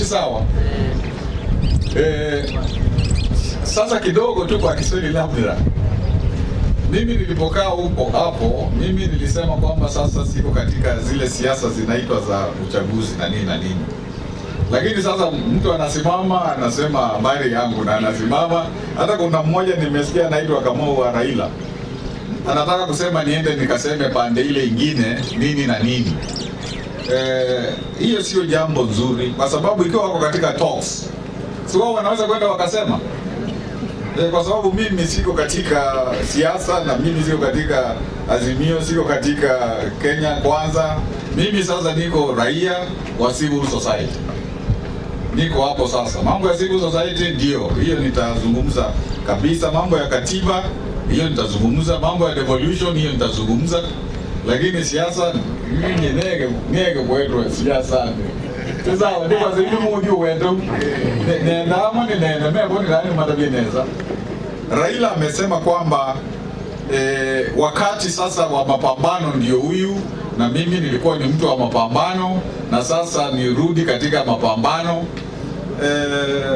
sawa. Eh, sasa kidogo tu kwa Kiswahili labda mimi nilipokaa huko hapo, mimi nilisema kwamba sasa siko katika zile siasa zinaitwa za uchaguzi na nini na nini, lakini sasa mtu anasimama anasema habari yangu na anasimama. Hata kuna mmoja nimesikia anaitwa Kamau wa Raila anataka kusema niende nikaseme pande ile ingine nini na nini. Eh, hiyo sio jambo nzuri, kwa sababu ikiwa wako katika talks, si wao wanaweza kwenda wakasema Eh, kwa sababu mimi siko katika siasa na mimi siko katika Azimio, siko katika Kenya Kwanza. Mimi sasa niko raia wa civil society, niko hapo sasa. Mambo ya civil society ndio hiyo nitazungumza kabisa, mambo ya katiba hiyo nitazungumza, mambo ya devolution hiyo nitazungumza, lakini siasa mimi nege nege kwetu siasa sasa ndiko zili muju wetu nenda ama ni nenda mebo ni nani matabia neza Raila amesema kwamba eh, wakati sasa wa mapambano ndio huyu, na mimi nilikuwa ni mtu wa mapambano, na sasa nirudi katika mapambano eh,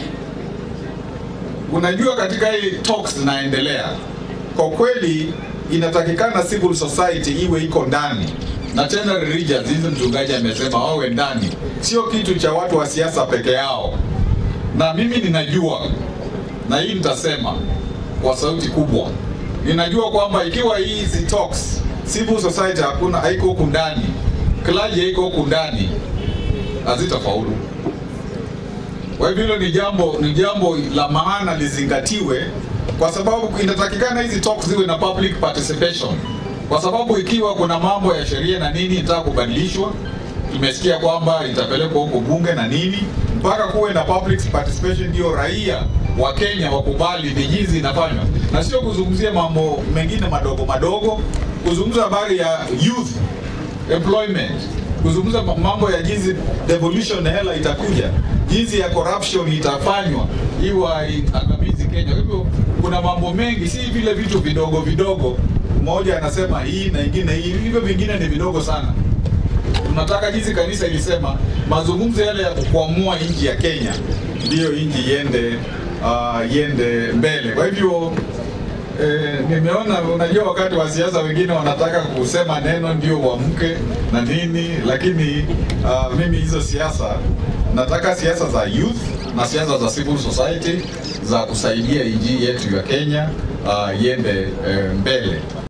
unajua katika hii talks zinaendelea, kwa kweli inatakikana civil society iwe iko ndani na tena religions hizi, mchungaji amesema wawe ndani, sio kitu cha watu wa siasa peke yao. Na mimi ninajua, na hii nitasema kwa sauti kubwa, ninajua kwamba ikiwa hizi talks civil society hakuna haiko huku ndani, clergy haiko huku ndani, hazitafaulu. Kwa hivyo hilo ni jambo ni jambo la maana lizingatiwe, kwa sababu inatakikana hizi talks ziwe na public participation, kwa sababu ikiwa kuna mambo ya sheria na nini itaka kubadilishwa, tumesikia kwamba itapelekwa huko bunge na nini, mpaka kuwe na public participation, ndio raia wa Kenya wakubali ni jinsi inafanywa, na sio kuzungumzia mambo mengine madogo madogo, kuzungumza habari ya youth employment, kuzungumza mambo ya jinsi devolution ya hela itakuja, jinsi ya corruption itafanywa iwa angamizi Kenya. Kwa hivyo kuna mambo mengi, si vile vitu vidogo vidogo, mmoja anasema hii na ingine hii, hivyo vingine ni vidogo sana. Tunataka jinsi kanisa ilisema, mazungumzo yale ya kukwamua nchi ya Kenya ndiyo nchi iende uh, iende mbele. Kwa hivyo Eh, nimeona unajua, wakati wa siasa wengine wanataka kusema neno ndio uamke na nini, lakini uh, mimi hizo siasa nataka siasa za youth na siasa za civil society za kusaidia nchi yetu ya Kenya uh, iende eh, mbele.